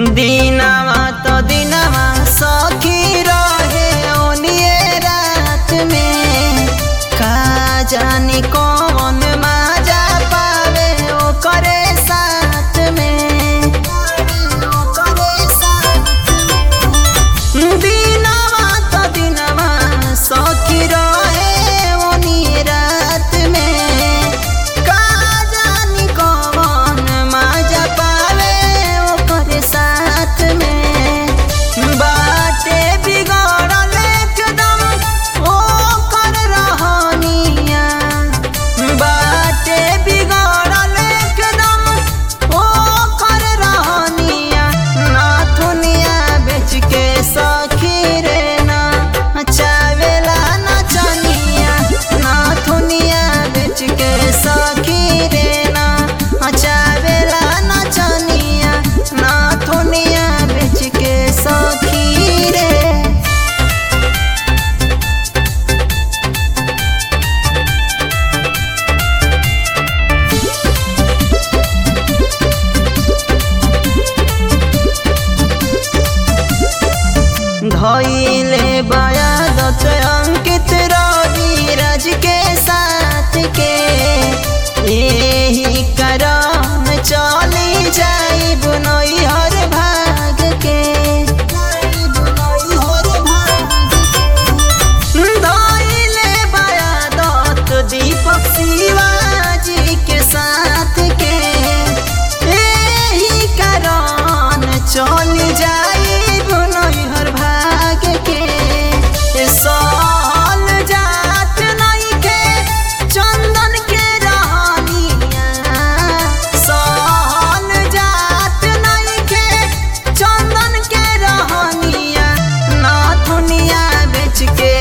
दिनवा तो दिनवा सखी रहे ओनिए रात में का जानी कौन माजा पावे ओकरे साथ में ओकरे साथ में दिनवा तो दिनवा सखी रहे ओनिए रात में का जानी कौन माजा पावे ओकरे साथ में बाटे बिगड़ल एकदम ओकर रहनिया बाटे बिगड़ल एकदम ओकर रहनिया नाथुनिया बेच के सखी रे ना चावेला नचनिया नाथुनिया बेच के सखी रे ना चावेला नचनिया नाथुनिया बेच के सखी रे धइले बयादत अंकित रवि राज के साथ के यही करम चली जाई बुनई हर भाग के धइले बयादत दीपक शिवाजी के साथ के यही कारण चल जाई बुनई हर भाग के साल जात नहीं के चंदन के रहनिया साल जात नहीं के चंदन के रहनिया नाथुनिया बेच के